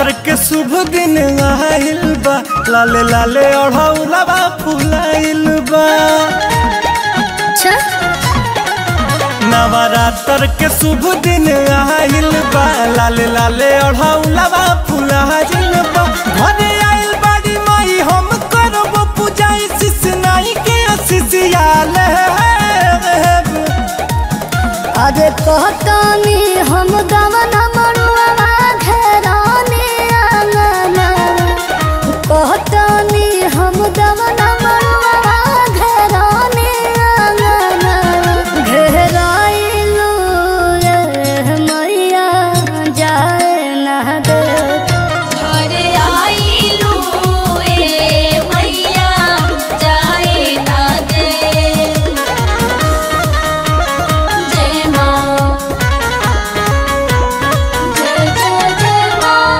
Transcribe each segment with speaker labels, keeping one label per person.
Speaker 1: नवरात्र के शुभ दिन आइल बा लाले लाले ओढ़ौलवा फुलाइल बा
Speaker 2: अच्छा
Speaker 1: नवरात्र के शुभ दिन आइल बा लाले लाले ओढ़ौलवा फुलाइल बा घरे आइल बाड़ी माई हम करब पूजा शिष नाई के शिष्याल
Speaker 2: अरे कहतानी हम गवन मरुआ घेराने आंगना कहतानी हम गवन मरुआ घेराने आंगना घेराइलो रे मैया जाए ना दे
Speaker 3: घरे आइलू ए मैया जाए ना दे जय माँ जय जय जय माँ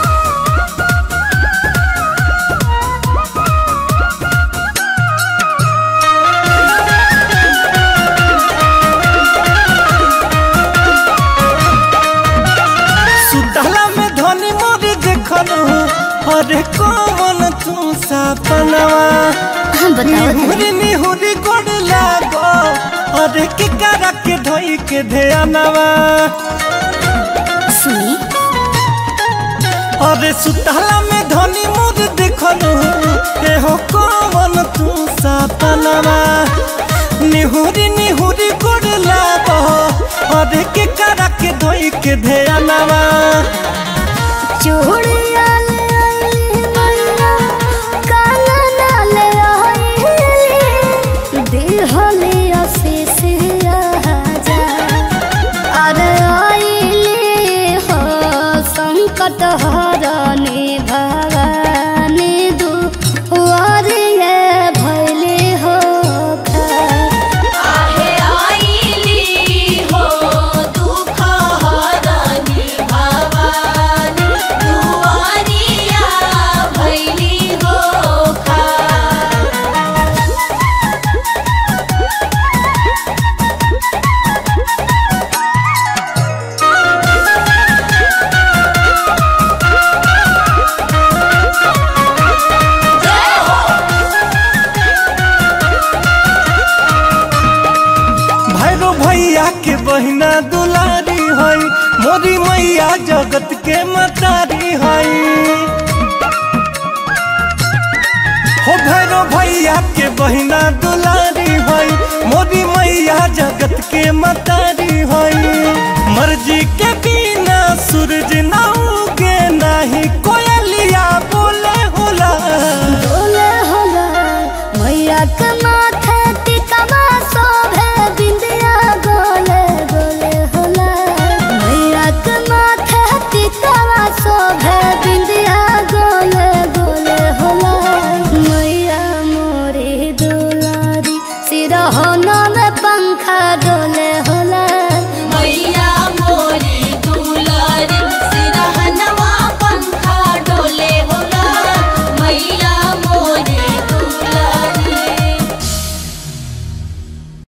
Speaker 1: सुतला में धनी मोरी देखल अरे कौन तू सपनवा
Speaker 2: बताओ
Speaker 1: निहुरी निहुरी गोड़ लागो अरे के करा के धोई के ध्यानवा
Speaker 2: सुनी
Speaker 1: अरे सुतला में धनी मोर देखल एहो कौन तू सपनवा निहुरी निहुरी गोड़ लागो अरे के करा के धोई के ध्यानवा
Speaker 2: चूड़िया ले आइली मैया कानना ले आइली दिहली असीसिया जा अरे आइली हो संकट हरनी भवानी दुआरिये भैली हो खा
Speaker 3: आहे आइली हो दुख हरनी भवानी दुआरिया भैली हो खा
Speaker 1: भैरो भैया के बहिना दुलारी हई मोरी मैया जगत के मतारी हई हो भैरो भैया के बहिना दुलारी हई मोरी मैया जगत के मतारी हई मर्जी के बिना सूरज ना उगे नाही कोयलिया बोले होला
Speaker 2: डोले होला मैया के माथे टिकवा शोभे बिंदिया गोले गोले होला मैया के माथे टिकवा शोभे बिंदिया गोले गोले होला मैया मोरी दुलारी सिरहोना में पंखा डोले होला